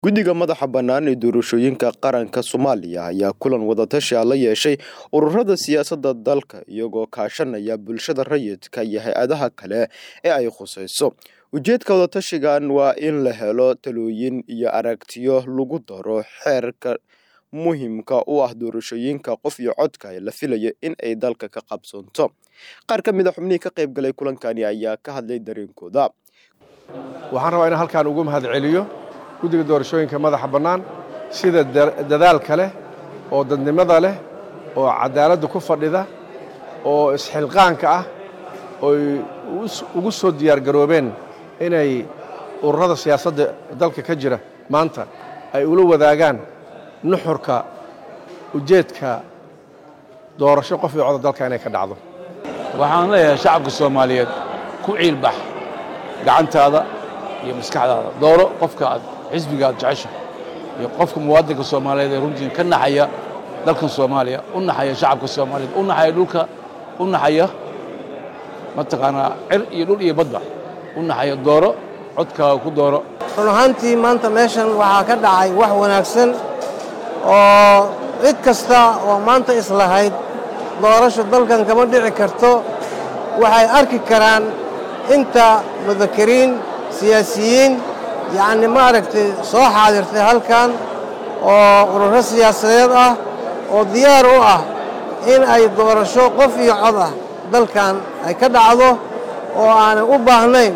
guddiga madaxa bannaan ee doorashooyinka qaranka soomaaliya ayaa kulan wadatashi a la yeeshay ururada siyaasadda dalka iyagoo kaashanaya bulshada rayidka iyo hay-adaha kale ee ay khusayso ujeedka wadatashigan waa in la helo talooyin iyo aragtiyo lagu daro xeerka muhiimka u ah doorashooyinka qof iyo codka ee la filayo in ay dalka ka qabsoonto qaar ka mid a xubnihii ka qayb galay kulankani ayaa ka hadlay dareenkooda waxaan rabaa inaan halkaan ugu mahad celiyo guddiga doorashooyinka madaxa bannaan sida dadaalka leh oo dadnimada leh oo cadaaladda ku fadhida oo isxilqaanka ah ooy ugu soo diyaargaroobeen inay ururada siyaasadda dalka ka jira maanta ay ula wadaagaan nuxurka ujeedka doorasho qof iyo coda dalka inay ka dhacdo waxaan leeyahay shacabka soomaaliyeed ku ciilbax gacantaada iyo maskaxdaada dooro qofka aad xisbiga aad jecesha iyo qofka muwaadinka soomaaliyeed ee runtii ka naxaya dalkan soomaaliya u naxaya shacabka soomaaliyeed u naxaya dhulka u naxaya mataqaanaa cir iyo dhul iyo badba u naxaya dooro codkaaga ku dooro run ahaantii maanta meeshan waxaa ka dhacay wax wanaagsan oo cid kasta oo maanta islahayd doorasho dalkan kama dhici karto waxay arki karaan inta mudakiriin siyaasiyiin yacni maaragtay soo xaadirtay halkan oo ururo siyaasadeed ah oo diyaar u ah in ay doorasho qof iyo cod ah dalkan ay ka dhacdo oo aanay u baahnayn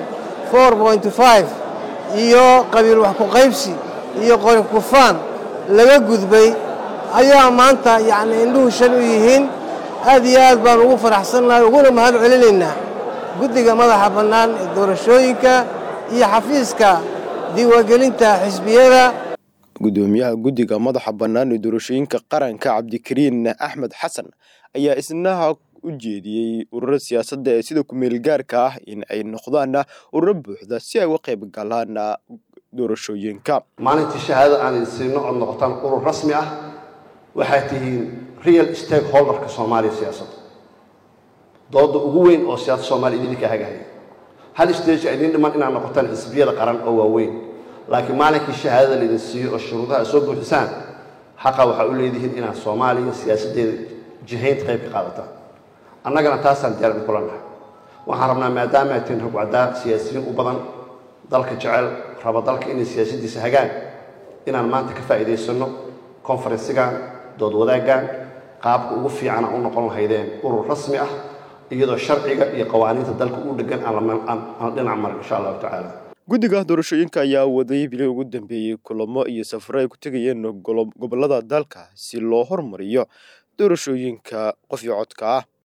iyo qabiil wax ku qaybsi iyo qori kufaan laga gudbay ayaa maanta yacni indhuhu shan u yihiin aad iyo aad baan ugu faraxsannahay uguna mahad celinaynaa guddiga madaxa bannaan ee doorashooyinka iyo xafiiska diiwaangelinta xisbiyada gudoomiyaha guddiga madaxa bannaan ee doorashooyinka qaranka cabdikariin axmed xasan ayaa isnaha u jeediyey ururo siyaasadda ee sida ku-meel gaarka ah in ay noqdaan ururo buuxda si ay uga qayb galaan doorashooyinka maalintii shahaado aan idin siino ood noqotaan urur rasmi ah waxaad tihiin real stakeholderka soomaaliya siyaasadda dooda ugu weyn oo siyaasadda soomaliya idinka hagahaya hal stage idin dhiman inaad noqotaan xisbiyada qaran oo waaweyn laakiin maalinkii shahaadada laydin siiyo oo shuruudaha ad soo buuxisaan xaqa waxaa u leedihiin inaad soomaaliya siyaasaddeeda jihaynta qayb ka qaadataan annagana taasaan diyaar idinkula nahay waxaan rabnaa maadaama ay tihiin rugcaddaa siyaasiyiin u badan dalka jecel raba dalka inay siyaasaddiisa hagaan inaan maanta ka faa'iidaysanno konfarensigan dood wadaaggan qaabka ugu fiicana u noqon lahaydeen urur rasmi ah iyadoo sharciga iyo qawaaniinta dalka u dhegan aan dhinac marin insha allahu tacaala guddiga doorashooyinka ayaa waday bilii ugu dambeeyey kulamo iyo safaro ay ku tegayeen gobollada dalka si loo hormariyo doorashooyinka qof iyo codka ah